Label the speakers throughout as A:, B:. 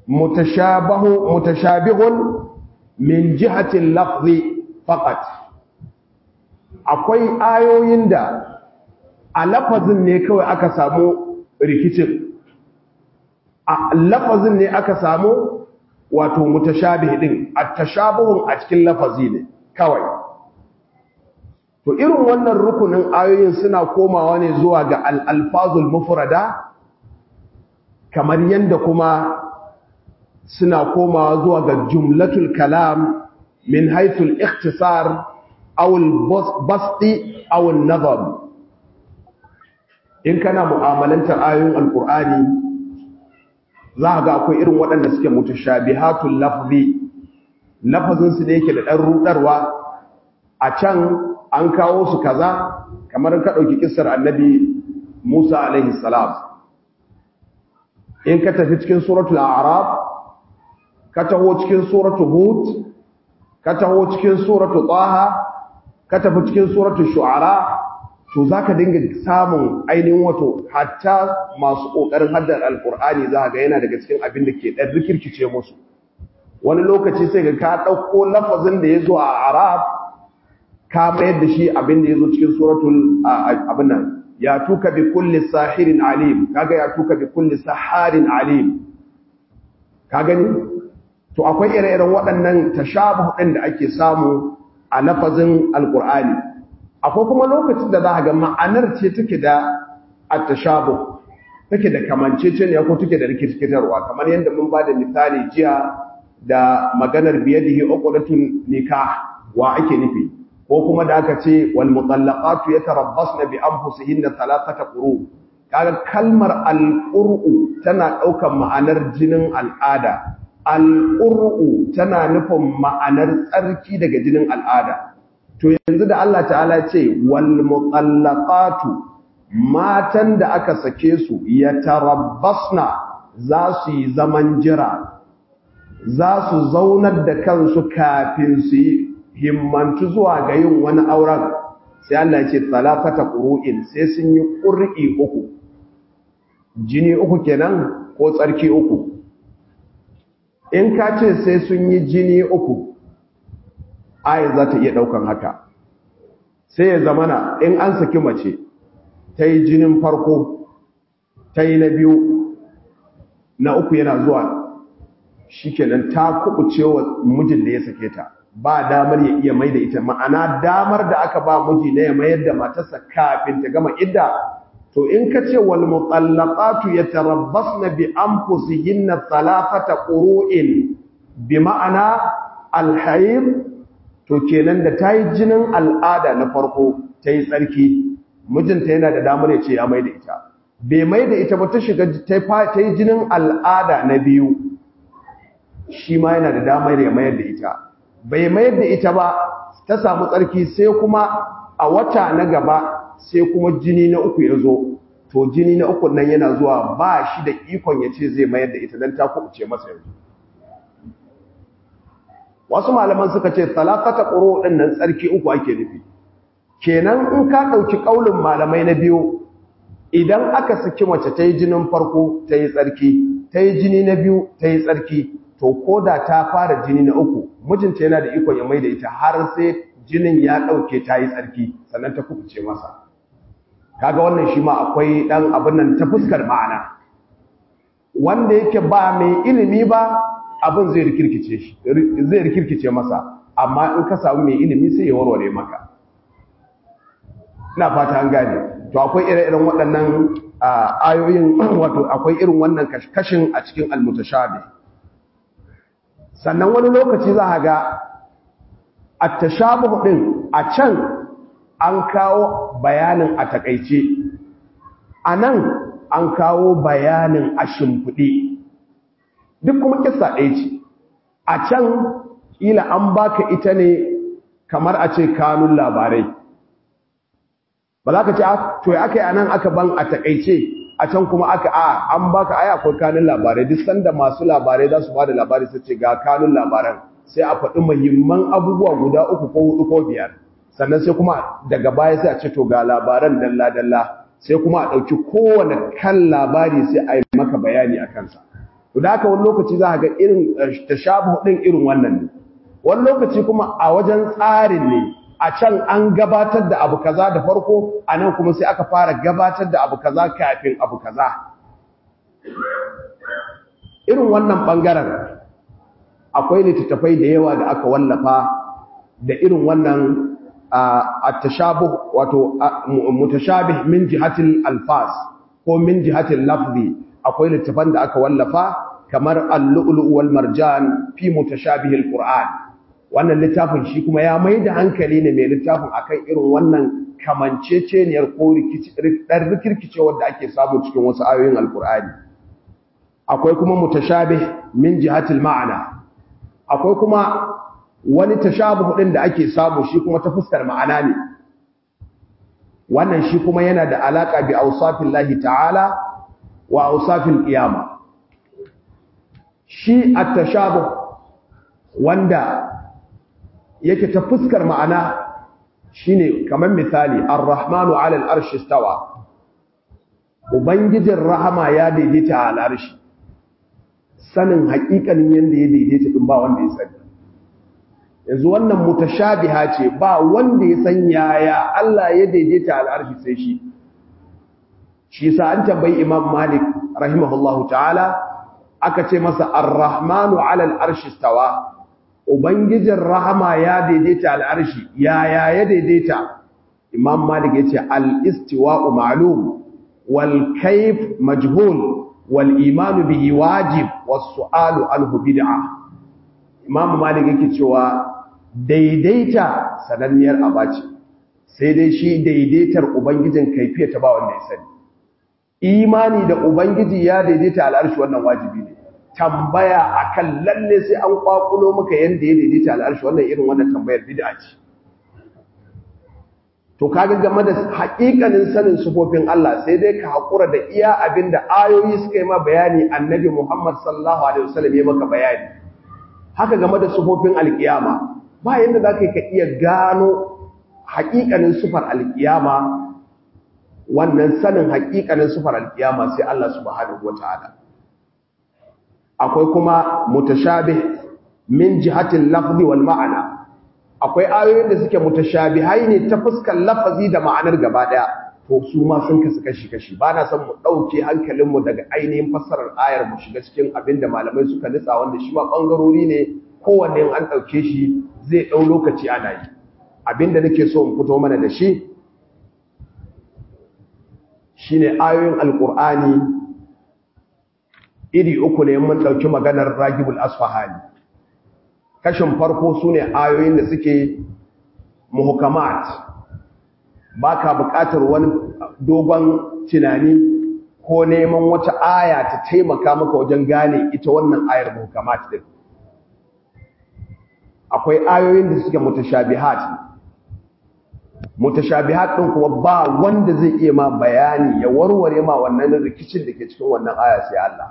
A: mutashabahu mutashabihun min jihatin lafzi faqat akwai ayoyin da a lafazin ne kawai aka samu rikicin a lafazin ne aka samu wato mutashabih din at-tashabuhun a cikin lafazi ne kawai to irin wannan rukunin ayoyin suna komawa ne zuwa ga al-alfazul mufrada kamar yanda kuma suna komawa zuwa ga jumlatul kalam min haythul ikhtisar aw al-basti aw an-nazam in kana mu'amalantar ayoyin alqur'ani za ga akwai irin waɗanda suke mutashabihatul lafzi lafazin su ne yake da ɗan rudarwa a can an kawo su kaza kamar ka ɗauki kissar annabi Musa alaihi salam in ka tafi cikin suratul a'raf ka taho cikin suratul hud ka taho cikin suratul taha ka tafi cikin suratul shu'ara to zaka dinga samun ainihin wato hatta masu kokarin haddar alqur'ani za ga yana daga cikin abin da ke dan rikirkice musu wani lokaci sai ga ka dauko lafazin da yazo a arab ka mayar da shi abin da yazo cikin suratul abin nan ya tuka bi kulli sahirin alim kaga ya tuka bi kulli saharin alim ka gani to akwai ire-iren waɗannan tashabuh ɗin da ake samu a lafazin alqur'ani akwai kuma lokacin da za a ga ma'anar ce take da attashabu take da kamanceceniya ko take da rikitarwa kamar yadda mun ba da misali jiya da maganar biyadihi uqdatun nikah wa ake nufi ko kuma da aka ce wal mutallaqatu yatarabbasna bi anfusihinna thalathata quru kaga kalmar al-qur'u tana daukan ma'anar jinin al'ada al-qur'u tana nufin ma'anar tsarki daga jinin al'ada to yanzu da Allah ta'ala ce wal mutallaqatu matan da aka sake su yatarabbasna za su yi zaman jira za su zaunar da kansu kafin su yi himmantu zuwa ga yin wani auren sai Allah ya ce talafata qur'in sai sun yi qur'i uku jini uku kenan ko tsarki uku in ka ce sai sun yi jini uku ayat za ta iya daukan haka sai ya zamana in an saki mace ta yi jinin farko ta yi na biyu na uku yana zuwa shikenan ta kubuce wa mijin da ya sake ta ba damar ya iya mai da ita ma'ana damar da aka ba miji na ya mayar da matarsa kafin ta gama idda to in ka ce wal mutallaqatu yatarabbasna bi anfusihinna thalathata qurun bi ma'ana al to kenan da ta yi jinin al'ada na farko ta yi tsarki mijinta yana da damar ya ce ya mai da ita bai mai da ita ba ta shiga ta yi jinin al'ada na biyu shi ma yana da damar ya mayar da ita bai mayar da ita ba ta samu tsarki sai kuma a wata na gaba sai kuma jini na uku ya zo to jini na uku nan yana zuwa ba shi da ikon ya ce zai mayar da ita don ta kuɓuce masa yanzu wasu malaman suka ce talafata ƙuro ɗin nan tsarki uku ake nufi kenan in ka ɗauki ƙaunin malamai na biyu idan aka saki mace ta yi jinin farko ta yi tsarki ta yi jini na biyu ta yi tsarki to ko da ta fara jini na uku mijinta yana da ikon ya mai da ita har sai jinin ya ɗauke ta yi tsarki sannan ta kubuce masa kaga wannan shi ma akwai ɗan abin nan ta fuskar ma'ana wanda yake ba mai ilimi ba abin zai rikirkice shi zai rikirkice masa amma in ka samu mai ilimi sai ya warware maka ina fata an gane to akwai ire-iren waɗannan ayoyin wato akwai irin wannan kashin a cikin almutashabih sannan wani lokaci za a ga attashabuh din a can an kawo bayanin a takaice a nan an kawo bayanin a shimfiɗe duk kuma kissa ɗaya ce a can ƙila an baka ita ne kamar a ce kanun labarai ba za ka ce to ya aka yi a nan aka ban a takaice a can kuma aka a an baka aya akwai kanun labarai duk sanda masu labarai za su ba da labari su ce ga kanun labaran sai a faɗi muhimman abubuwa guda uku ko hudu ko biyar sannan sai kuma daga baya sai a ce to ga labaran dalla dalla sai kuma a ɗauki kowane kan labari sai a yi maka bayani a kansa to da haka wani lokaci za ga irin tashabuh din irin wannan ne wani lokaci kuma a wajen tsarin ne a can an gabatar da abu kaza da farko a nan kuma sai aka fara gabatar da abu kaza kafin abu kaza irin wannan bangaren akwai littattafai da yawa da aka wallafa da irin wannan at-tashabuh wato mutashabih min jihatil alfas ko min jihatil lafzi akwai littattafan da aka wallafa kamar al-lu'lu' wal marjan fi mutashabih al-qur'an wannan littafin shi kuma ya mai da hankali ne mai littafin akan irin wannan kamanceceniyar ko dan rikirkice wanda ake samu cikin wasu ayoyin al-qur'ani akwai kuma mutashabih min jihatil ma'ana akwai kuma wani tashabuh din da ake samu shi kuma ta fuskar ma'ana ne wannan shi kuma yana da alaka bi awsafillahi ta'ala wa awsafil qiyama shi at-tashabuh wanda yake ta fuskar ma'ana shine kamar misali ar-rahmanu 'ala al-arshi istawa ubangijin rahama ya daidaita al-arshi sanin haƙiƙanin yanda ya daidaita din ba wanda ya sani yanzu wannan mutashabiha ce ba wanda ya san yaya Allah ya daidaita al'arshi sai shi shi sa an tambayi Imam Malik rahimahullahu ta'ala aka ce masa ar-rahmanu 'ala al-arshi stawa ubangijin rahama ya daidaita al'arshi yaya ya daidaita Imam Malik yace al-istiwa'u ma'lum wal kayf majhul wal iman bihi wajib was su'alu anhu bid'ah Imam Malik yake cewa daidaita sananniyar abaci sai dai shi daidaitar ubangijin kaifiya ta ba wanda ya sani imani da ubangiji ya daidaita al'arshi wannan wajibi ne tambaya akan lalle sai an kwakulo maka yanda ya daidaita al'arshi wannan irin wannan tambayar bid'a ce to kaga game da haƙiƙanin sanin sufofin Allah sai dai ka haƙura da iya abinda ayoyi suka yi ma bayani annabi Muhammad sallallahu alaihi wasallam ya maka bayani haka game da sufofin alkiyama ba yanda za ka iya gano haƙiƙanin sufar alkiyama wannan sanin haƙiƙanin sufar alkiyama sai Allah subhanahu wata'ala akwai kuma mutashabih min jihatil lafzi wal ma'ana akwai ayoyin da suke mutashabihai ne ta fuskar lafazi da ma'anar gaba daya to su ma sun kasu kashi kashi ba na son mu ɗauke hankalinmu daga ainihin fassarar ayar mu shiga cikin abin da malamai suka nitsa wanda shi ma ɓangarori ne kowanne an ɗauke shi zai ɗau lokaci ana yi abin da nake so in fito mana da shi shine ayoyin alƙur'ani iri uku ne mun ɗauki maganar ragibul asfahani kashin farko su ne ayoyin da suke muhukamat ba ka buƙatar wani dogon tunani ko neman wata aya ta taimaka maka wajen gane ita wannan ayar muhukamat din akwai ayoyin da suke mutashabihat mutashabihat din kuma ba wanda zai iya ma bayani ya warware ma wannan rikicin da ke cikin wannan aya sai Allah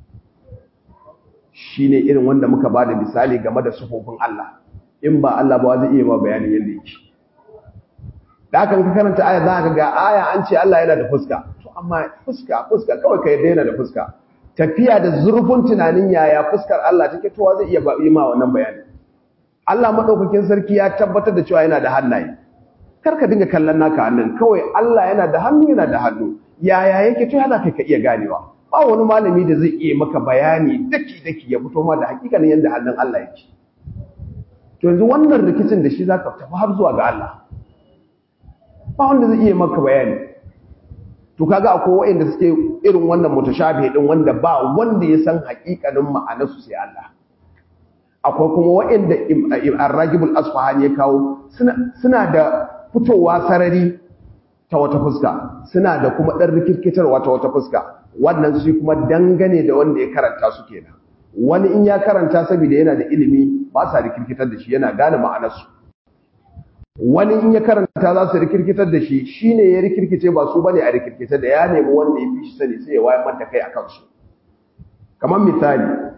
A: shine irin wanda muka bada misali game da sufofin Allah in ba Allah ba zai iya ma bayanin yadda yake da kan ka karanta aya za ka ga aya an ce Allah yana da fuska to amma fuska fuska kawai ka yadda yana da fuska tafiya da zurfin tunanin yaya fuskar Allah take towa zai iya yi ma wannan bayani Allah madaukakin sarki ya tabbatar da cewa yana da hannaye kar ka dinga kallon naka hannun kawai Allah yana da hannu yana da hannu yaya yake to yana kai ka iya ganewa ba wani malami da zai iya maka bayani daki daki ya fito ma da hakikanin yanda hannun Allah yake to yanzu wannan rikicin da shi zaka tafi har zuwa ga Allah ba wanda zai iya maka bayani to kaga akwai wanda suke irin wannan mutashabihi din wanda ba wanda ya san hakikanin ma'anarsu sai Allah akwai kuma wanda Ar-Ragibul Asfahani ya kawo suna da fitowa sarari ta wata fuska suna da kuma dan rikirkitarwa ta wata fuska wannan shi kuma dangane da wanda ya karanta su kenan wani in ya karanta saboda yana da ilimi ba sa rikirkitar da shi yana gane ma'anarsu wani in ya karanta za su rikirkitar da shi shi ne ya rikirkice ba su bane a rikirkice da ya nemi wanda ya fi shi sani sai ya wayar mata kai a kansu kamar misali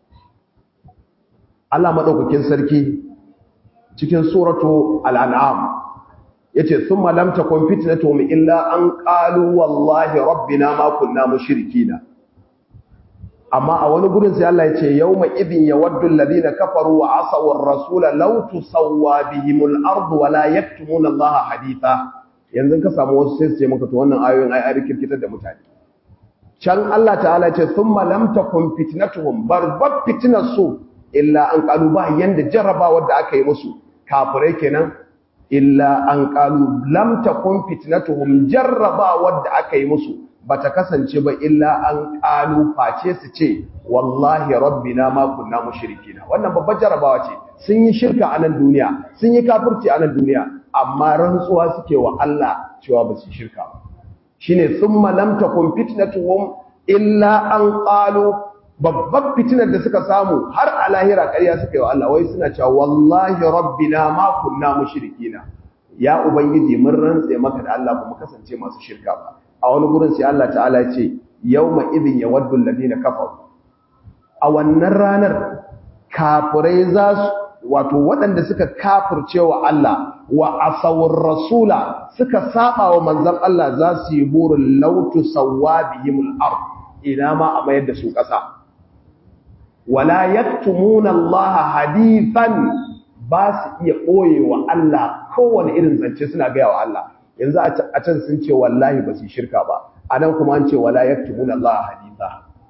A: Allah maɗaukakin sarki cikin suratu al'an'am ya ce sun malamta kwamfiti tomi illa an ƙalu wallahi rabbina ma kunna mushrikina amma a wani gurin sai Allah ya ce yawma idin yawaddu alladhina kafaru wa asaw ar-rasul law tusawwa bihimul ardu wa la yaktumuna Allah haditha yanzu ka samu wasu sai su ce maka to wannan ayoyin ai ai kirkitar da mutane can Allah ta'ala ce thumma lam takun fitnatuhum barbat fitnasu illa an qalu ba yanda jarrabawar da aka yi musu kafirai kenan illa an qalu lam takun fitnatuhum jarrabawar da aka yi musu bata kasance ba illa an qalu face su ce wallahi rabbina ma kunna mushrikina wannan babbar jarrabawa ce sun yi shirka a nan duniya sun yi kafirci a nan duniya amma rantsuwa suke wa Allah cewa ba su shirka ba shine thumma lam takun fitnatuhum illa an qalu babbar fitinar da suka samu har a lahira ƙarya suka yi wa Allah wai suna cewa wallahi rabbina ma kunna mushrikina ya ubangiji mun rantse maka da Allah ba mu kasance masu shirka ba a wani gurin sai Allah ta'ala ya ce yawma idhin yawaddu alladhina kafaru a wannan ranar kafirai za su wato waɗanda suka kafirce wa Allah wa asawur rasula suka saba wa manzon Allah za su yi burin lautu sawabihimul ard ina ma a mayar da su ƙasa wala yaktumuna Allah hadithan ba su iya ɓoye wa Allah kowane irin zance suna gaya wa Allah yanzu a can sun ce wallahi ba su shirka ba a nan kuma an ce wala yaktumuna Allah haditha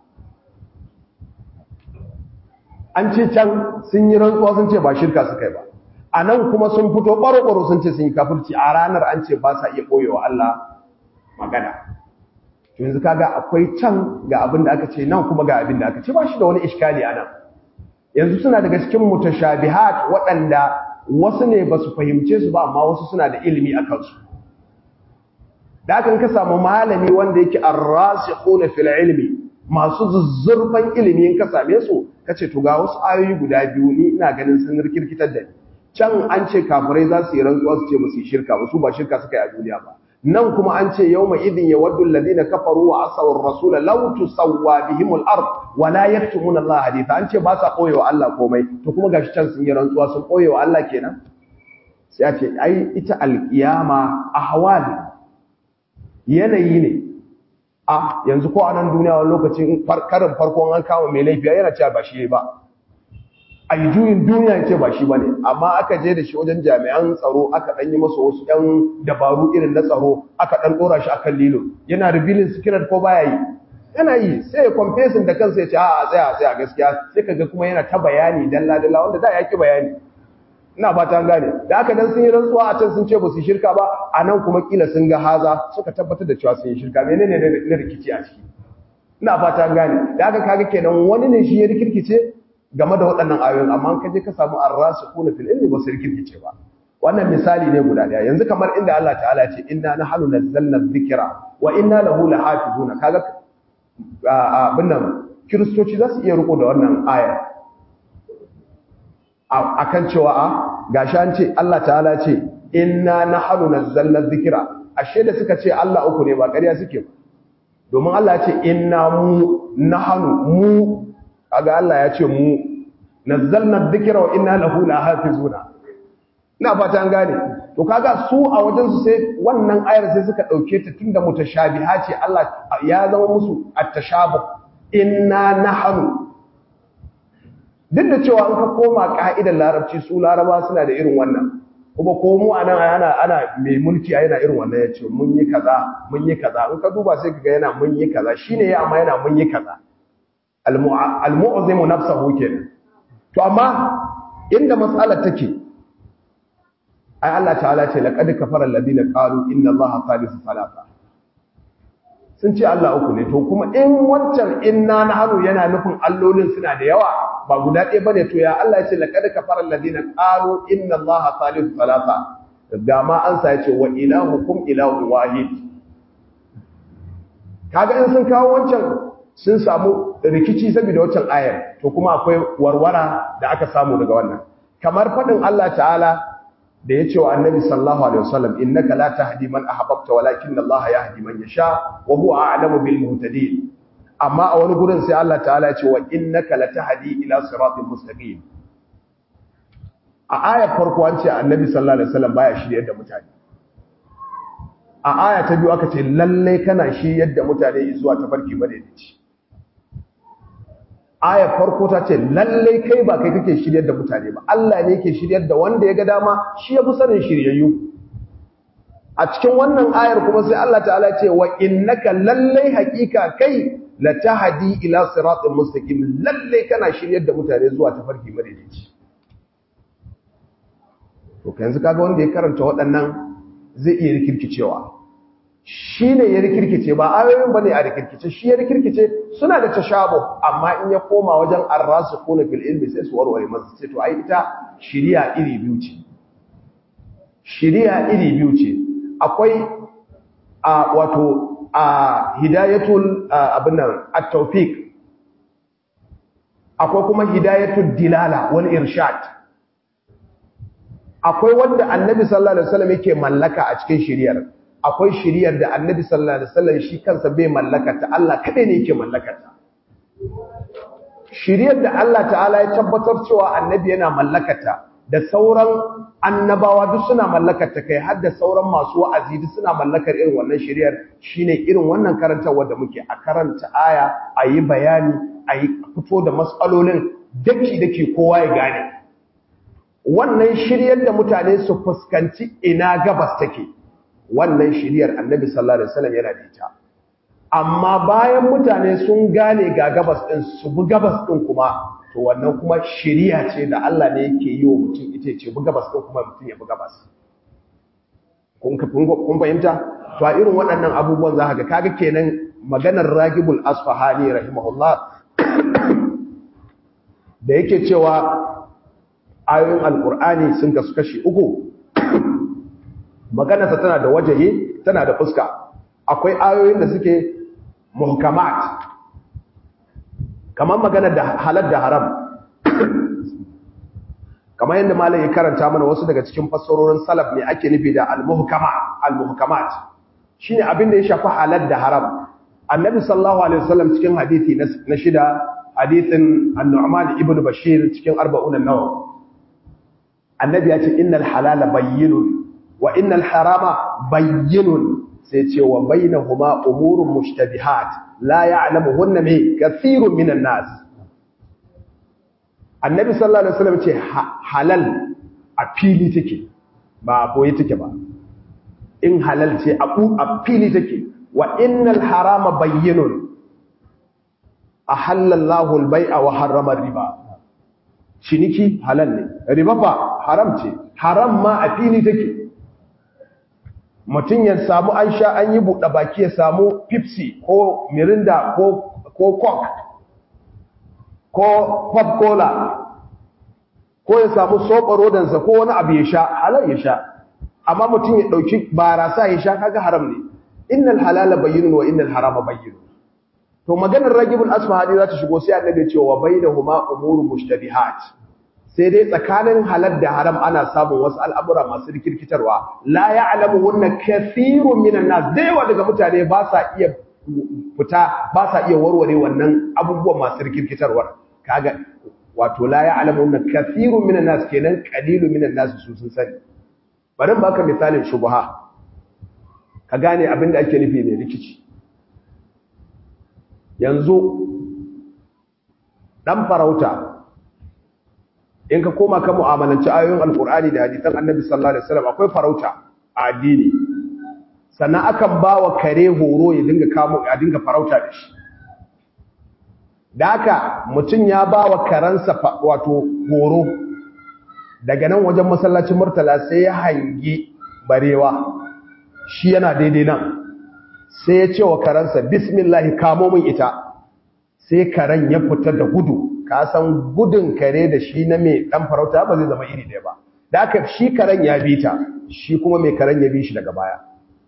A: an ce can sun yi rantsuwa sun ce ba shirka suka yi ba a nan kuma sun fito ɓaro-ɓaro sun ce sun yi kafirci a ranar an ce ba sa iya ɓoye wa Allah magana yanzu kaga akwai can ga abin da aka ce nan kuma ga abin da aka ce ba shi da wani iskali a nan yanzu suna daga cikin mutashabihat waɗanda wasu ne ba su fahimce su ba amma wasu suna da ilimi a kansu da kan ka samu malami wanda yake arrasikhuna fil ilmi masu zuzzurfan ilimi in ka same su kace to ga wasu ayoyi guda biyu ni ina ganin sun rikirkitar da ni can an ce kafirai za su yi rantsuwa su ce musu shirka ba su ba shirka suka yi a duniya ba nan kuma an ce yawma idin yawaddu alladhina kafaru wa asaw ar-rasul law tusawwa bihim al-ard wa la yaktumuna Allah haditha an ce ba sa koyewa Allah komai to kuma gashi can sun yi rantsuwa sun koyewa Allah kenan sai a ce ai ita al-qiyama ahwal yanayi ne a yanzu ko a nan duniya wani lokacin karin farkon an kama mai laifiya yana cewa ba shi ba a yi juyin duniya ce ba shi ba ne amma aka je da shi wajen jami'an tsaro aka ɗan yi masa wasu ‘yan dabaru irin na tsaro aka ɗan ɗora shi akan lilo yana revealing secret ko baya yi yana yi sai ya confessin da kansa ya ce a tsaya tsaya gaskiya sai ka ga kuma yana ta bayani dalla dalla wanda da ya ki bayani ina fata gane da aka dan sun yi rantsuwa a can sun ce ba su shirka ba a nan kuma kila sun ga haza suka tabbatar da cewa sun yi shirka menene ne rikici a ciki ina fata gane da aka kaga kenan wani ne shi ya rikirkice game da waɗannan ayoyin amma ka je ka samu arrasikuna fil ilmi ba su rikirkice ba wannan misali ne guda daya yanzu kamar inda Allah ta'ala ya ce inna nahnu nazzalna dhikra wa inna lahu lahafizuna kaga abin nan kiristoci za su iya riko da wannan ayar akan cewa a gashi an ce Allah ta'ala ce inna nahnu nazzalna dhikra ashe da suka ce Allah uku ne ba ƙarya suke ba domin Allah ya ce inna mu nahnu mu kaga Allah ya ce mu nazzalna dhikra wa inna lahu lahafizuna ina fata an gane to kaga su a wajen su sai wannan ayar sai suka dauke ta tunda mutashabiha ce Allah ya zama musu at-tashabuh inna nahnu duk da cewa an ka koma ka'idar larabci su laraba suna da irin wannan kuma ko mu anan ana ana mai mulki a yana irin wannan yace mun yi kaza mun yi kaza in ka duba sai kaga yana mun yi kaza shine ya amma yana mun yi kaza al-mu'zimu nafsuhu kenan to amma inda mas'alar take ai Allah ta'ala ce laqad kafara alladhina qalu inna allaha thalithu thalatha sun ce Allah uku ne to kuma in wancan inna nahnu yana nufin allolin suna da yawa ba guda ɗaya bane to ya Allah ya ce laqad kafara alladhina qalu inna allaha thalithu thalatha da ma an sa ya ce wa ilahukum ilahu wahid kaga in sun kawo wancan sun samu rikici saboda wancan ayar to kuma akwai warwara da aka samu daga wannan kamar fadin Allah ta'ala da ya ce wa annabi sallallahu alaihi wasallam innaka la tahdi man ahbabta walakinna Allah yahdi man yasha wa huwa a'lamu bil muhtadin amma a wani gurin sai Allah ta'ala ya ce wa innaka la tahdi ila siratin mustaqim a ayar farko an ce annabi sallallahu alaihi wasallam baya shiryar da mutane a aya ta biyu aka ce lalle kana shiryar da mutane zuwa tafarki madaidaici ayar farko ta ce lalle kai ba kai kake shiryar da mutane ba Allah ne yake shiryar da wanda ya ga dama shi ya fi sanin shiryayyu a cikin wannan ayar kuma sai Allah ta'ala ce wa innaka lalle haqiqa kai la tahdi ila siratin mustaqim lalle kana shiryar da mutane zuwa tafarki madaidaici to yanzu kaga wanda ya karanta waɗannan zai iya rikirkicewa shi ne ya rikirkice ba ayoyin ba ne a rikirkice shi ya rikirkice suna da tashabu amma in ya koma wajen arrasu kuna fil ilmi sai su warware masa ce to ai ita shiriya iri biyu ce shiriya iri biyu ce akwai a wato a hidayatul abinnan at-tawfiq akwai kuma hidayatul dilala wal irshad akwai wanda annabi sallallahu alaihi wasallam yake mallaka a cikin shiriyar akwai shiriyar da annabi sallallahu alaihi wasallam shi kansa bai mallaka ta Allah kadai ne yake mallaka ta shiriyar da Allah ta'ala ya tabbatar cewa annabi yana mallaka ta da sauran annabawa duk suna mallakar ta kai har da sauran masu wa'azi duk suna mallakar irin wannan shiriyar shine irin wannan karantawa da muke a karanta aya a yi bayani a yi fito da matsalolin daki daki kowa ya gane wannan shiryar da mutane su fuskanci ina gabas take wannan shiryar annabi sallallahu alaihi wasallam yana da ita amma bayan mutane sun gane ga gabas din su bi gabas din kuma to wannan kuma shiriya ce da Allah ne yake yi wa mutum ita ce bi gabas din kuma mutum ya bi gabas kun kun fahimta to a irin waɗannan abubuwan za ka ga kaga kenan maganar Ragibul Asfahani rahimahullah da yake cewa ayoyin alkur'ani sun kasu kashi uku maganarsa tana da wajaye tana da fuska akwai ayoyin da suke muhkamat kamar maganar da halal da haram kamar yadda malam ya karanta mana wasu daga cikin fassarorin salaf ne ake nufi da al-muhkama al-muhkamat shine abin da ya shafi halal da haram annabi sallallahu alaihi wasallam cikin hadisi na shida hadisin an-nu'man ibn bashir cikin arba'un an-nawawi annabi ya ce innal halala bayyinun wa innal harama bayyinun sai ce wa bainahuma umurun mushtabihat la ya'lamuhunna min kathirun minan nas annabi sallallahu alaihi wasallam ce halal a fili take ba boye take ba in halal ce a fili take wa innal harama bayyinun ahallallahu al-bai'a wa harrama riba ciniki halal ne riba fa haram ce haram ma a fili take mutum ya samu an sha an yi buɗe baki ya samu pepsi ko mirinda ko ko coke ko pop cola ko ya samu soɓa rodansa ko wani abu ya sha halal ya sha amma mutum ya ɗauki barasa ya sha kaga haram ne innal halala bayyinun wa innal harama bayyinun to maganar ragibul asfahani za ta shigo sai annabi ya ce wa bainahuma umurun mushtabihat sai dai tsakanin halal da haram ana samun wasu al'amura masu rikirkitarwa la ya'lamu wannan kathirun minan nas da yawa daga mutane ba sa iya fita ba sa iya warware wannan abubuwan masu rikirkitarwa kaga wato la ya'lamu wannan kathirun minan nas kenan qalilun minan nas su sun sani bari baka misalin shubha ka gane abin da ake nufi mai rikici yanzu dan farauta in ka koma ka mu'amalanci ayoyin alkur'ani da hadisan annabi sallallahu alaihi wasallam akwai farauta a addini sannan akan bawa kare horo ya dinga kamo ya dinga farauta da shi da haka mutum ya bawa karansa wato horo daga nan wajen masallacin murtala sai ya hangi barewa shi yana daidai nan sai ya ce wa karansa bismillah kamo min ita sai karen ya fita da gudu ka san gudun kare da shi na mai dan farauta ba zai zama iri ɗaya ba da aka shi karen ya bi ta shi kuma mai karen ya bi shi daga baya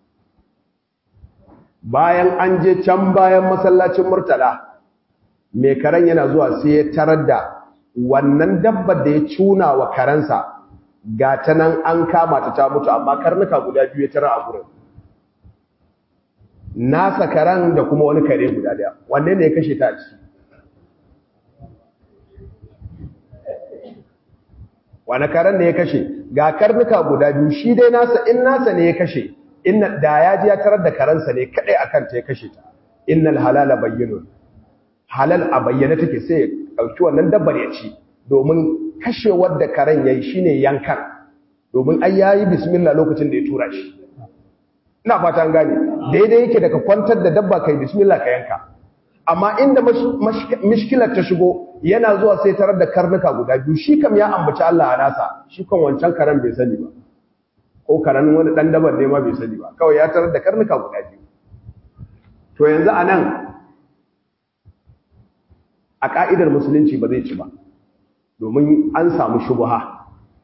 A: bayan an je can bayan masallacin murtala mai karen yana zuwa sai ya tarar da wannan dabbar da ya cuna wa karensa ga ta nan an kama ta ta mutu amma karnuka guda biyu ya tara a gurin nasa karen da kuma wani kare guda daya wanne ne ya kashe ta a ciki wani karen ne ya kashe ga karnuka guda biyu shi dai nasa in nasa ne ya kashe inna da ya ji ya tarar da karansa ne kadai akan ta ya kashe ta innal halala bayyinun halal a bayyana take sai ɗauki wannan dabbar ya ci domin kashewar da karen ya yi shi ne yankan domin ai ya yi bismillah lokacin da ya tura shi ina fata an gane daidai yake daga kwantar da dabba kai bismillah ka yanka amma inda mishkilar ta shigo yana zuwa sai tarar da karnuka guda biyu shi kam ya ambaci Allah a nasa shi kan wancan karen bai sani ba ko karen wani dan dabar ne ma bai sani ba kawai ya tarar da karnuka guda biyu to yanzu a nan a ka'idar musulunci ba zai ci ba domin an samu shubuha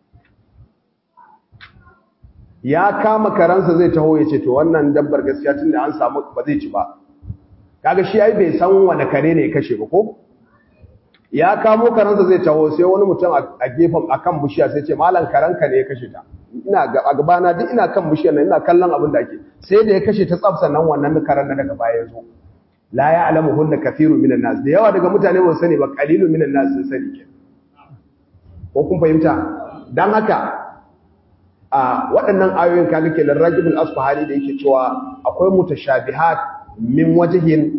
A: ya kama karansa zai taho ya ce to wannan dabbar gaskiya tun da an samu ba zai ci ba kaga shi ai bai san wani kare ne ya kashe ba ko ya kamo karansa zai taho sai wani mutum a gefen akan bishiya sai ce malam karanka ne ya kashe ta ina ga a gabana duk ina kan bishiyar nan ina kallon abin da ake sai da ya kashe ta tsafsa nan wannan karan da daga baya ya zo la ya'lamu hunna kathiru minan nas da yawa daga mutane ba sani ba qalilu minan nas sun sani ke ko kun fahimta dan haka a waɗannan ayoyin kaga kenan ragibul asfahani da yake cewa akwai mutashabihat min wajihin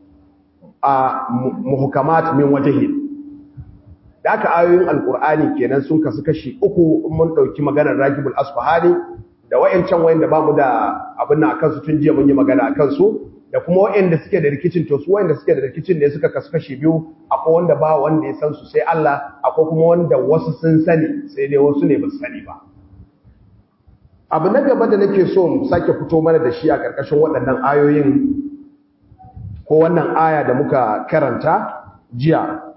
A: a muhukamat min wajihin da aka ayoyin alkur'ani kenan sun kasu kashi uku mun dauki maganar ragibul asfahani da wayancan wayanda bamu da abin nan akan su tun jiya mun yi magana akan su da kuma wayanda suke da rikicin to su wayanda suke da rikicin ne suka kasu kashi biyu akwai wanda ba wanda ya san su sai Allah akwai kuma wanda wasu sun sani sai dai wasu ne ba su sani ba abu na gaba da nake so mu sake fito mana da shi a ƙarƙashin waɗannan ayoyin ko wannan aya da muka karanta jiya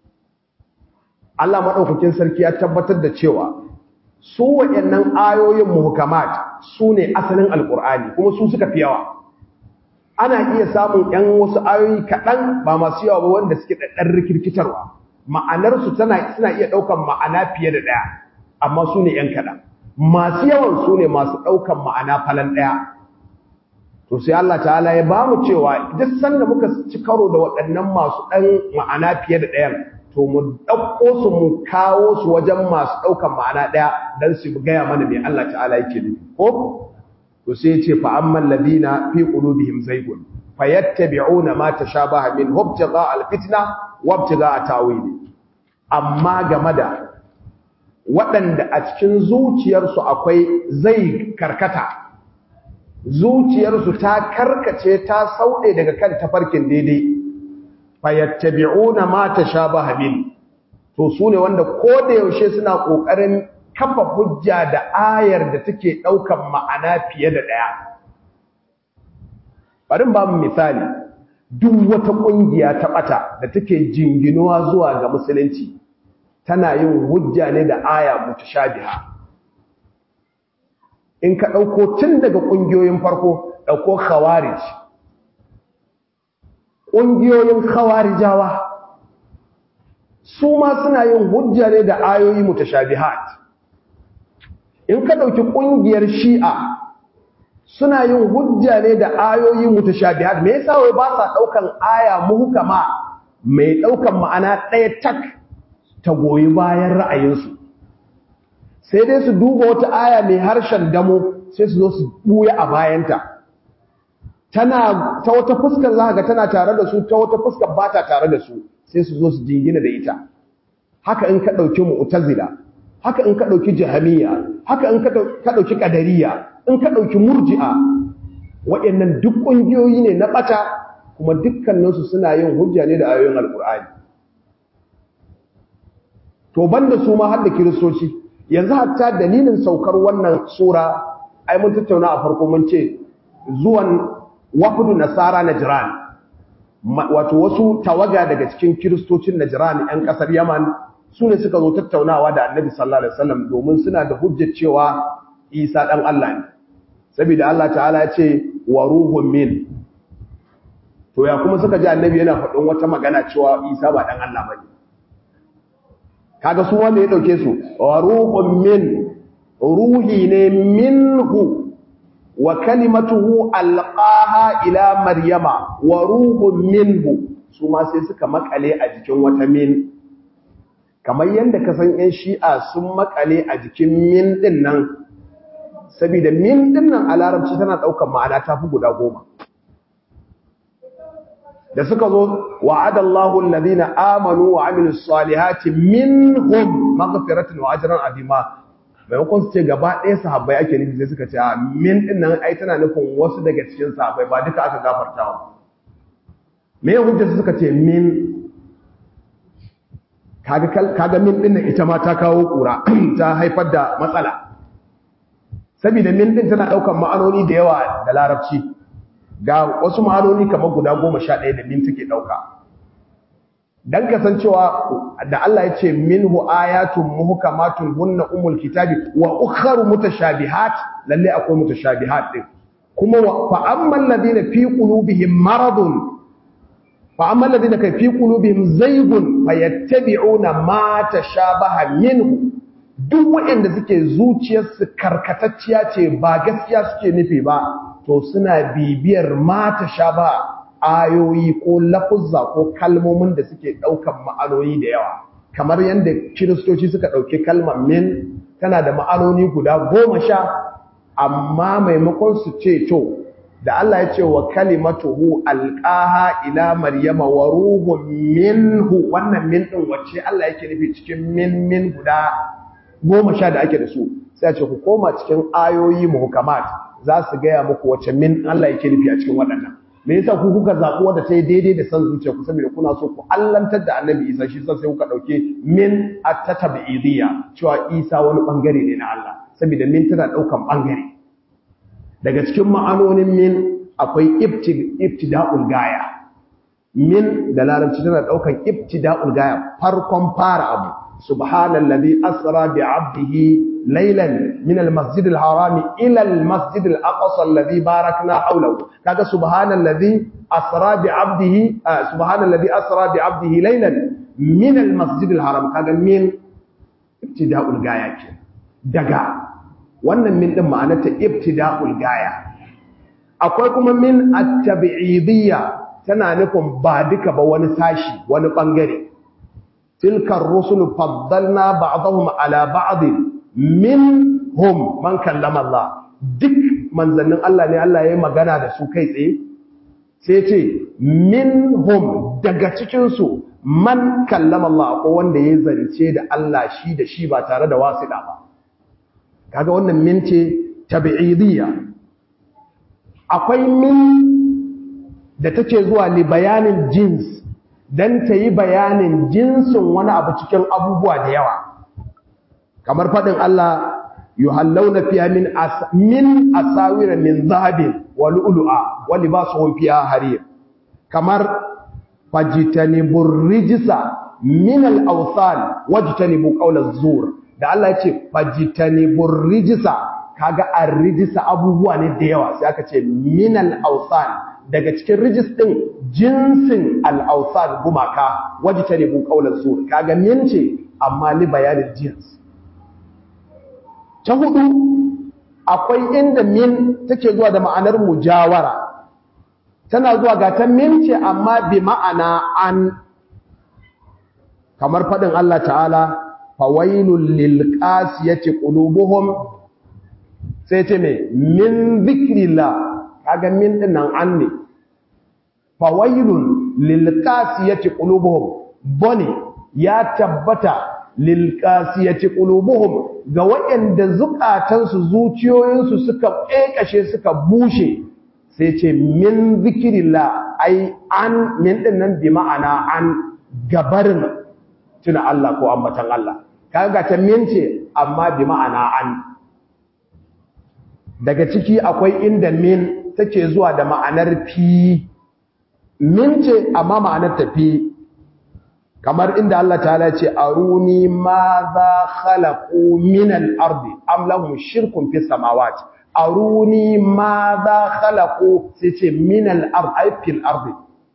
A: Allah maɗaukakin sarki ya tabbatar da cewa su waɗannan ayoyin muhkamat su ne asalin alƙur'ani kuma su suka fi yawa ana iya samun ‘yan wasu ayoyi kaɗan ba masu yawa ba wanda suke ɗaɗɗar rikirkitarwa ma'anarsu tana suna iya ɗaukar ma'ana fiye da ɗaya amma su ne ‘yan kaɗan masu yawan su ne masu ɗaukan ma'ana falan ɗaya to sai Allah ta'ala ya ba mu cewa duk sanda muka ci karo da waɗannan masu ɗan ma'ana fiye da ɗayan to mu ɗauko su mu kawo su wajen masu ɗaukan ma'ana ɗaya don su gaya mana mai Allah ta'ala yake nufi ko to sai ce fa amman ladina fi qulubihim zaygun fayattabi'una ma tashabaha min ibtigha alfitna wa ibtigha tawili amma game da waɗanda a cikin zuciyarsu akwai zai karkata zuciyarsu ta karkace ta sauɗe daga kan tafarkin daidai fayattabi'una ma tashabaha min to sune wanda ko da yaushe suna kokarin kafa hujja da ayar da take daukan ma'ana fiye da daya bari ba mu misali duk wata kungiya ta bata da take jinginuwa zuwa ga musulunci tana yin hujja ne da aya mutashabiha in ka dauko tun daga kungiyoyin farko dauko khawarij kungiyoyin khawarijawa su ma suna yin hujja ne da ayoyi mutashabihat in ka dauki kungiyar shi'a suna yin hujja ne da ayoyi mutashabihat me yasa wai ba sa daukan aya muhkama mai daukan ma'ana ɗaya tak ta goyi bayan ra'ayinsu sai dai su duba wata aya mai harshen damo sai su zo su buya a bayanta tana ta wata fuskar za ga tana tare da su ta wata fuskar ba ta tare da su sai su zo su jingina da ita haka in ka ɗauki mu'tazila haka in ka ɗauki jahamiya haka in ka ɗauki ƙadariya in ka ɗauki murji'a waɗannan duk ƙungiyoyi ne na ɓata kuma dukkaninsu suna yin hujja ne da ayoyin alƙur'ani to banda su ma har da kiristoci yanzu hatta dalilin saukar wannan sura ai mun tattauna a farko mun ce zuwan wafudu nasara najran wato wasu tawaga daga cikin kiristocin najran yan kasar yaman su ne suka zo tattaunawa da annabi sallallahu alaihi wasallam domin suna da hujjar cewa isa dan Allah ne saboda Allah ta'ala ya ce wa ruhun min to ya kuma suka ji annabi yana faɗin wata magana cewa isa ba dan Allah bane kaga su wanda ya dauke su wa ruhun min ruhi ne minhu wa kalimatuhu alqaha ila maryama wa ruhun minhu su ma sai suka makale a jikin wata min kamar yanda ka san yan shi'a sun makale a jikin min din nan saboda min din nan a larabci tana daukar ma'ana ta fi guda goma da suka zo wa'adallahu alladhina amanu wa amilus salihati minhum maghfiratan wa ajran azima maimakon su ce gaba ɗaya sahabbai ake nufi sai suka ce a min din nan ai tana nufin wasu daga cikin sahabbai ba duka aka gafarta wa me ya hujja suka ce min kaga kaga min din nan ita ma ta kawo kura ta haifar da matsala saboda min din tana daukan ma'anoni da yawa da larabci ga wasu ma'anoni kamar guda goma sha ɗaya da min take ɗauka don kasancewa da Allah ya ce minhu ayatun muhkamatun hunna umul kitabi wa ukharu mutashabihat lalle akwai mutashabihat din kuma fa ammal ladina fi qulubihim maradun fa ammal ladina kai fi qulubihim zaygun fayattabi'una ma tashabaha minhu duk waɗanda suke zuciyarsu karkatacciya ce ba gaskiya suke nufi ba to suna bibiyar mata sha ba ayoyi ko lafuzza ko kalmomin da suke ɗaukan ma'anoni da yawa kamar yadda kiristoci suka ɗauki kalmar min tana da ma'anoni guda goma sha amma maimakon su ce to da Allah ya ce wa kalimatuhu alqaha ila maryama wa ruhun minhu wannan min din wacce Allah yake nufi cikin min min guda goma sha da ake da su sai a ce ku koma cikin ayoyi muhkamat za su gaya muku wacce min Allah yake nufi a cikin waɗannan me yasa ku kuka zaɓi wanda ta yi daidai da san zuciya ku saboda kuna so ku allantar da annabi isa shi sai kuka ɗauke min at-tatabidiyya cewa isa wani bangare ne na Allah saboda min tana ɗaukan bangare daga cikin ma'anonin min akwai ibtida'ul gaya min da larabci tana ɗaukan ibtida'ul gaya farkon fara abu subhanallazi asra bi 'abdihi ليلا من المسجد الحرام إلى المسجد الأقصى الذي باركنا حوله كذا سبحان الذي أسرى بعبده آه سبحان الذي أسرى بعبده ليلا من المسجد الحرام كذا من ابتداء الغاية دقا wannan min din ma'anarta ibtida'ul gaya akwai kuma min at-tabi'idiyya tana nufin ba duka ba wani sashi wani bangare tilkar rusulu faddalna ba'dahum ala ba'd minhum man kallama Allah duk manzannin Allah ne Allah ya yi magana da su kai tsaye sai ce minhum daga cikinsu man kallama Allah ko wanda ya zance da Allah shi da shi ba tare da wasiɗa ba kaga wannan min ce tabi'idiyya akwai min da take zuwa li bayanin jins dan ta yi bayanin jinsin wani abu cikin abubuwa da yawa kamar faɗin Allah yuhallawna fiha min as min asawira min zahabin wa lu'lu'a wa libasuhum fiha harir kamar fajtanibur rijsa min al-awthan wajtanibu qawla az-zur da Allah ya ce fajtanibur rijsa kaga ar-rijsa abubuwa ne da yawa sai aka ce min al-awthan daga cikin rijis din jinsin al-awthan gumaka wajtanibu qawla az-zur kaga min ce amma li bayanin jins ta hudu akwai inda min take zuwa da ma'anar mujawara tana zuwa ga ta min ce amma bi ma'ana an kamar faɗin Allah ta'ala fawailul lil qasiyati qulubuhum sai ce me min zikrillah kaga min din nan an ne fawailul lil qasiyati qulubuhum bone ya tabbata lilqasiyati qulubuhum ga waɗanda zukatansu zuciyoyinsu suka kekashe suka bushe sai ce min zikrillah ai an min din nan bi ma'ana an gabarin tuna Allah ko ambatan Allah kaga ta min ce amma bi ma'ana an daga ciki akwai inda min take zuwa da ma'anar fi min ce amma ma'anar ta fi kamar inda Allah ta'ala ce aruni ma za khalaqu min al-ardi am lahum shirkun fi samawati aruni ma za khalaqu sai ce min al-ard ay fil ardi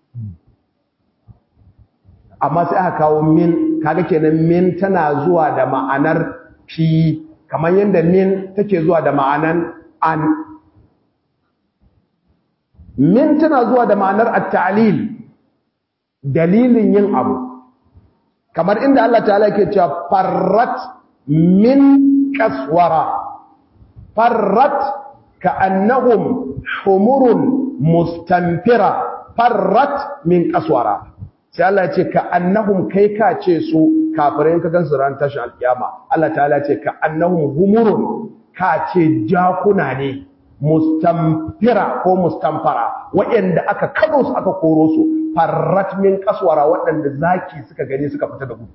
A: amma sai aka kawo min kaga kenan min tana zuwa da ma'anar fi kamar yanda min take zuwa da ma'anan an min tana zuwa da ma'anar at-ta'lil dalilin yin abu kamar inda Allah ta'ala ke cewa farrat min kaswara farrat ka'annahum humurun mustanfira farrat min qaswara sai Allah ya ce ka annahum kai ka ce su kafirai ka gansu ran tashin alkiyama Allah ta'ala ce ka annahum humurun ka ce jakuna ne mustamfira ko mustamfara waɗanda aka kado su aka koro su farrat min kaswara waɗanda zaki suka gani suka fita da gudu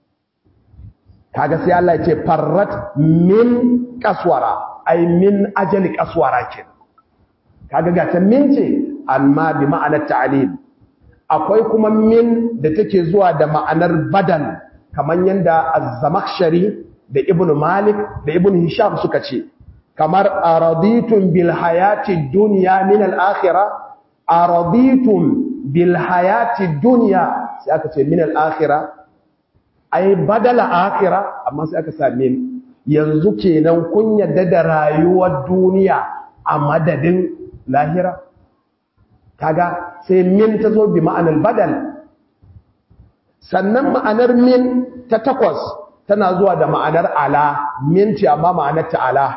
A: kaga sai Allah ya ce farrat min kaswara ai min ajali kaswara ke kaga ga ta min ce amma bi ma'anar ta'lil akwai kuma min da take zuwa da ma'anar badal kamar yanda az-zamakhshari da ibnu malik da ibnu hisham suka ce kamar araditum bil hayati dunya min al akhirah araditum bil hayati dunya sai aka ce min al akhirah ai badala akhirah amma sai aka sa min yanzu kenan kun yadda da rayuwar duniya a madadin lahira kaga sai min ta zo bi ma'anar badal sannan ma'anar min ta takwas tana zuwa da ma'anar ala min ce amma ma'anar ta ala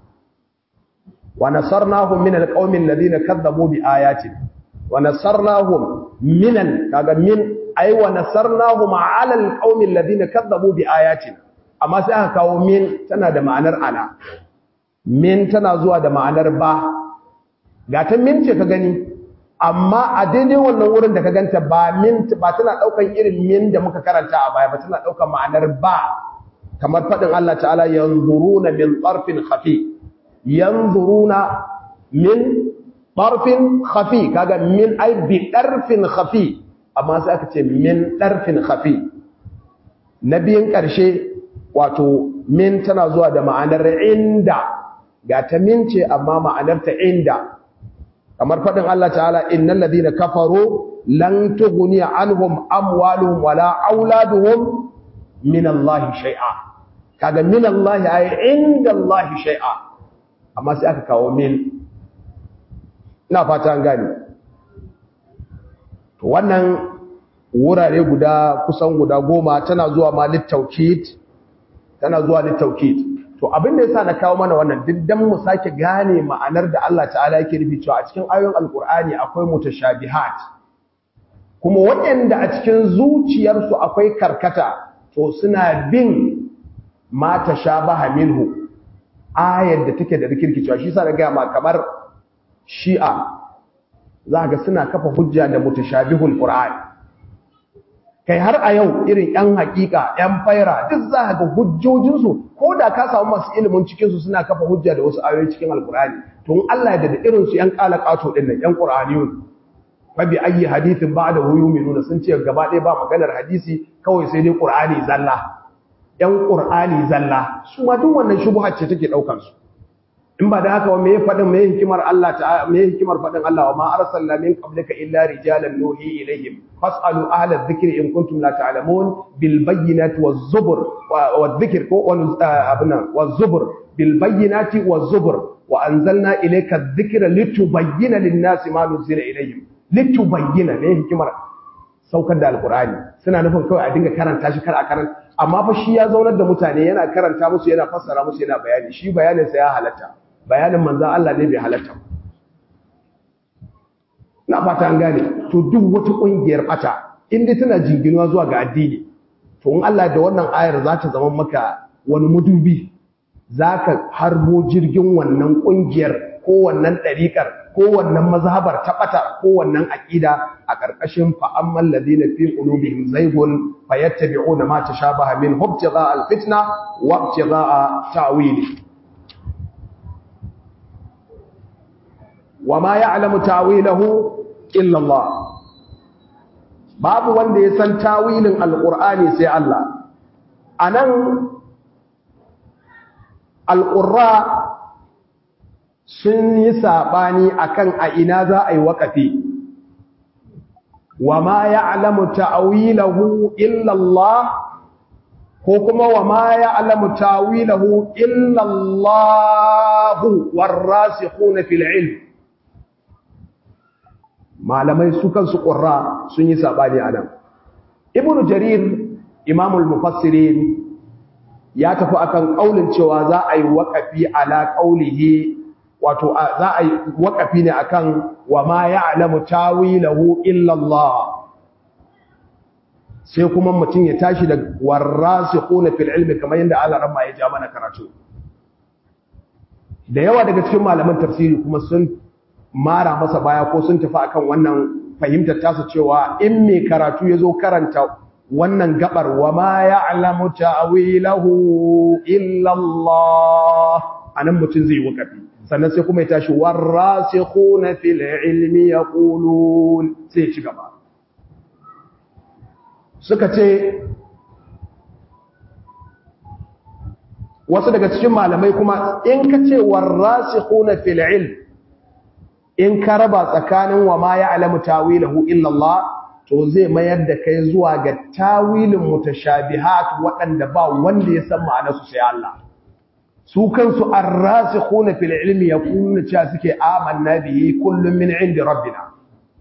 A: wa nasarnahum min alqaumin ladina kadzabu bi ayatin wa nasarnahum min kaga min ay wa nasarnahum ala alqaumin ladina kadzabu bi ayatin amma sai aka kawo min tana da ma'anar ala min tana zuwa da ma'anar ba ga ta min ce ka gani amma a daidai wannan wurin da ka ganta ba min ba tana daukan irin min da muka karanta a baya ba tana daukan ma'anar ba kamar fadin Allah ta'ala yanzuruna min tarfin khafi yanzuruna min tarfin khafi kaga min ai bi tarfin khafi amma sai aka ce min tarfin khafi nabiyin karshe wato min tana zuwa da ma'anar inda ga ta min ce amma ma'anar ta inda kamar faɗin Allah ta'ala innal ladina kafaru lan tughni anhum amwaluhum wala auladuhum min Allah shay'a kaga min Allah ay inda Allah shay'a amma sai aka kawo min ina fata an gane to wannan wurare guda kusan guda goma tana zuwa ma littaukid tana zuwa littaukid to abin da yasa na kawo mana wannan diddan mu sake gane ma'anar da Allah ta'ala yake nufi cewa a cikin ayoyin alkur'ani akwai mutashabihat kuma waɗanda a cikin zuciyarsu akwai karkata to suna bin ma tashabaha minhu ayar da take da rikirkicewa shi yasa na ga ma kamar shi'a za ga suna kafa hujja da mutashabihul qur'ani kai har a yau irin ‘yan hakika, ‘yan faira, duk za ga hujjojinsu, ko da ka samu masu ilimin cikinsu suna kafa hujja da wasu ayoyi cikin alkurani, tun Allah ya da irinsu ‘yan ƙala ƙato ɗin nan, ‘yan ƙuraniyun, fabi ayi hadithin ba da huyu mai nuna sun ce gaba ɗaya ba maganar hadisi kawai sai dai ƙur'ani zalla, ‘yan ƙur'ani zalla, su ma duk wannan shubuhar ce take ɗaukansu. in ba da haka me ya faɗin me hikimar Allah ta me hikimar faɗin Allah wa ma arsalna min qablika illa rijalan nuhi ilaihim fasalu ahla dhikri in kuntum la ta'lamun bil bayyinati waz zubur wa dhikr ko abuna waz zubur bil bayyinati waz zubur wa anzalna ilayka dhikra litubayyana lin-nasi ma nuzila ilaihim litubayyana ne hikimar saukar da alqur'ani suna nufin kawai a dinga karanta shi kar a karanta amma fa shi ya zaunar da mutane yana karanta musu yana fassara musu yana bayani shi bayanin sa ya halatta bayanin manzan Allah ne bai halatta na fata an gane to duk wata ƙungiyar ɓata inda tana jinginuwa zuwa ga addini to in Allah da wannan ayar za ta zama maka wani mudubi za ka harbo jirgin wannan ƙungiyar ko wannan ɗariƙar ko wannan mazhabar ta ɓata ko wannan aƙida a ƙarƙashin fa'amman ladina fi qulubihim zaygun fayattabi'una ma tashabaha min hubtigha al-fitna wa ibtigha ta'wili وما يعلم تاويله إلا الله babu wanda ya san tawilin alqur'ani sai Allah anan alqurra sun yi sabani akan a ina za a yi waqafi wama ya'lamu ta'wilahu illa Allah ko kuma wama ya'lamu ta'wilahu illa Allah warasikhuna fil ilm malamai su kansu ƙurra sun yi saɓani a nan ibn jarir imamul mufassirin ya tafi akan ƙaunin cewa za a yi waƙafi ala ƙaunihi wato za a yi wakafi ne akan wa ma ya'lamu tawilahu illa Allah sai kuma mutum ya tashi da warasikhuna fil ilmi kamar yadda Allah ramma ya ja mana karatu da yawa daga cikin malaman tafsiri kuma sun mara masa baya ko sun tafi akan wannan fahimtar tasa cewa in mai karatu ya zo karanta wannan gabar wa ma ya'lamu ta'wilahu illa Allah anan mutum zai wakafi sannan sai kuma ya tashi warasikhuna fil ilmi yaqulun sai ci gaba suka ce wasu daga cikin malamai kuma in ka ce warasikhuna fil ilm in ka raba tsakanin wa ma ya'lamu tawilahu illa Allah to zai mayar da kai zuwa ga tawilin mutashabihat waɗanda ba wanda ya san ma'anarsu sai Allah su kansu ar-rasikhuna fil ilmi yaquluna cewa suke amanna bihi kullun min indi rabbina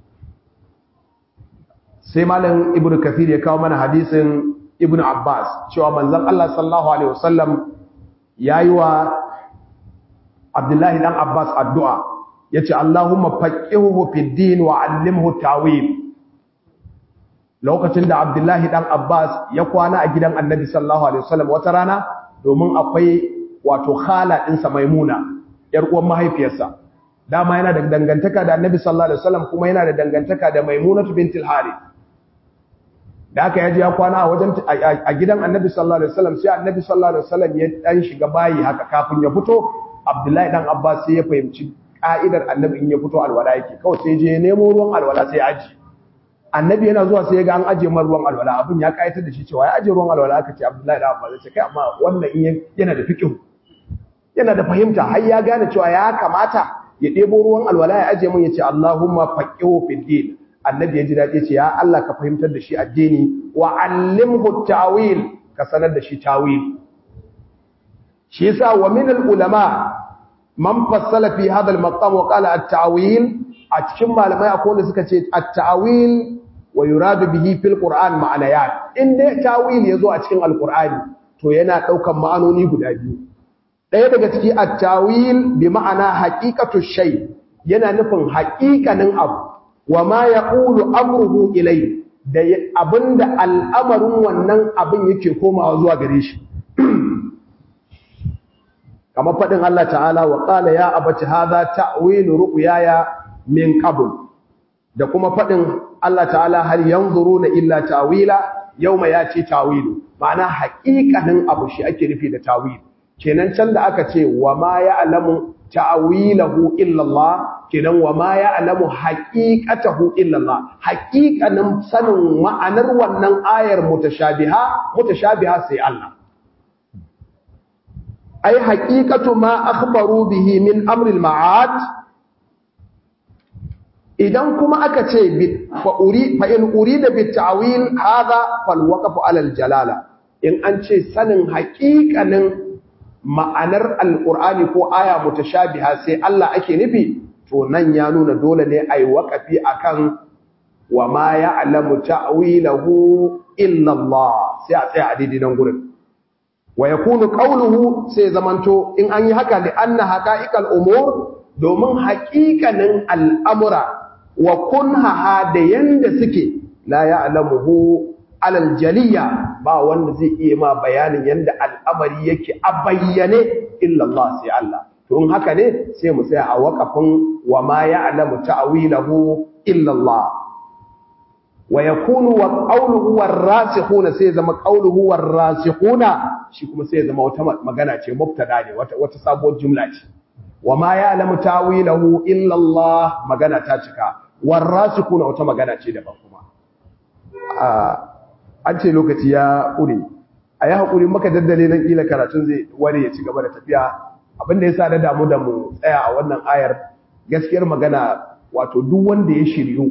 A: sai malam ibnu kathir ya kawo mana hadisin ibnu abbas cewa manzon Allah sallallahu alaihi wasallam yayi wa abdullahi dan abbas addu'a yace allahumma faqihuhu fid din wa 'allimhu tawil lokacin da abdullahi dan abbas ya kwana a gidan annabi sallallahu alaihi wasallam wata rana domin akwai wato khala ɗinsa maimuna yar uwan mahaifiyarsa dama yana da dangantaka da annabi sallallahu alaihi wasallam kuma yana da dangantaka da maimunatu bintul harith da aka yaji ya kwana a wajen a gidan annabi sallallahu alaihi wasallam sai annabi sallallahu alaihi wasallam ya dan shiga bayi haka kafin ya fito abdullahi dan abbas sai ya fahimci ka'idar annabi in ya fito alwala yake kawai sai je nemo ruwan alwala sai aji annabi yana zuwa sai ya ga an aje mar ruwan alwala abin ya kayatar da shi cewa ya aje ruwan alwala aka ce abdullahi dan abbas sai kai amma wannan in yana da fiqh yana da fahimta har ya gane cewa ya kamata ya ɗebo ruwan alwala ya aje mun ya ce Allahumma faqihu fid din annabi ya ji daɗi ce ya Allah ka fahimtar da shi addini wa allimhu ta'wil ka sanar da shi tawil shi yasa wa min al ulama man fassala fi hadha al maqam wa qala at ta'wil a cikin malamai akwai wanda suka ce at ta'wil wa yuradu bihi fil qur'an ma'anayat in dai tawil yazo a cikin alqur'ani to yana daukan ma'anoni guda biyu ɗaya daga ciki at-tawil bi ma'ana haqiqatu shay yana nufin haƙiƙanin abu wa ma yaqulu amruhu ilay da abinda al'amarin wannan abin yake komawa zuwa gare shi kamar fadin Allah ta'ala wa qala ya abati hadha ta'wilu ru'yaya min qabl da kuma fadin Allah ta'ala hal yanzuruna illa ta'wila yawma yati ta'wilu ma'ana haƙiƙanin abu shi ake nufi da ta'wil kenan can da aka ce wa ma ya'lamu ta'wilahu illa Allah kenan wa ma ya'lamu haqiqatahu illa Allah haqiqanin sanin ma'anar wannan ayar mutashabiha mutashabiha sai Allah ay haqiqatu ma akhbaru bihi min amri al-ma'ad idan kuma aka ce fa uri fa in urida bit ta'wil hadha fal waqfu ala al-jalala in an ce sanin haqiqanin ma'anar alƙur'ani ko aya mutashabiha sai Allah ake nufi to nan ya nuna dole ne ai waƙafi akan wa ma ya'lamu ta'wilahu illa Allah sai a tsaya a daidai nan gurin wa yakunu qawluhu sai zamanto in an yi haka li anna haqa'iqal umur domin haƙiƙanin al'amura wa kunha da yanda suke la ya'lamuhu alal jaliya ba wanda zai iya ma bayanin yanda al'amari yake a bayyane illa Allah sai Allah to in haka ne sai mu tsaya a waqafin wa ma ya'lamu ta'wilahu illa Allah wa yakunu wa qawluhu war-rasikhuna sai zama qawluhu war-rasikhuna shi kuma sai zama wata magana ce mubtada ne wata wata sabuwar jumla ce wa ma ya'lamu ta'wilahu illa Allah magana ta cika war-rasikhuna wata magana ce daban kuma an ce lokaci ya ƙure a yi haƙuri maka daddale nan ƙila karatun zai ware ya ci gaba da tafiya abinda ya sa da damu da mu tsaya a wannan ayar gaskiyar magana wato duk wanda ya shiryu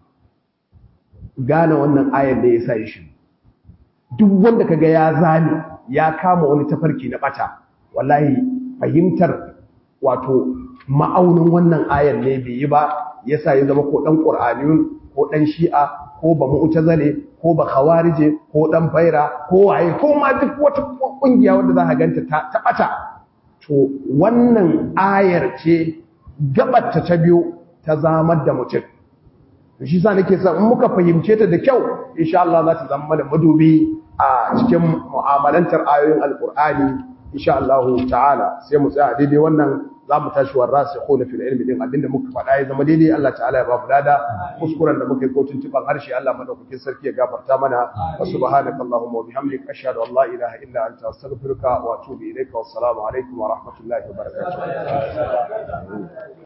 A: gane wannan ayar da ya sa ya shiryu duk wanda kaga ya zane ya kama wani tafarki na bata wallahi fahimtar wato ma'aunin wannan ayar ne bai yi ba yasa ya zama ko dan qur'aniyun ko dan shi'a ko ba mu'tazile ko ba khawarije ko dan faira ko waye ko ma duk wata kungiya wanda za ka ganta ta bata to wannan ayar ce gabatta ta biyu ta zamar da mutum to shi sa nake son in muka fahimce ta da kyau insha Allah za ta zama mana madubi a cikin mu'amalantar ayoyin alqur'ani insha Allah ta'ala sai mu tsaya daidai wannan za mu tashi wa rasikhuna fil ilmi din abinda muka faɗa ya zama daidai Allah ta'ala ya ba mu lada kuskuren da muka yi ko tuntuban harshe Allah madaukakin sarki ya gafarta mana wa subhanaka allahumma wa bihamdika ashhadu an la ilaha illa anta astaghfiruka wa atubu ilayka wassalamu alaikum wa rahmatullahi wa barakatuh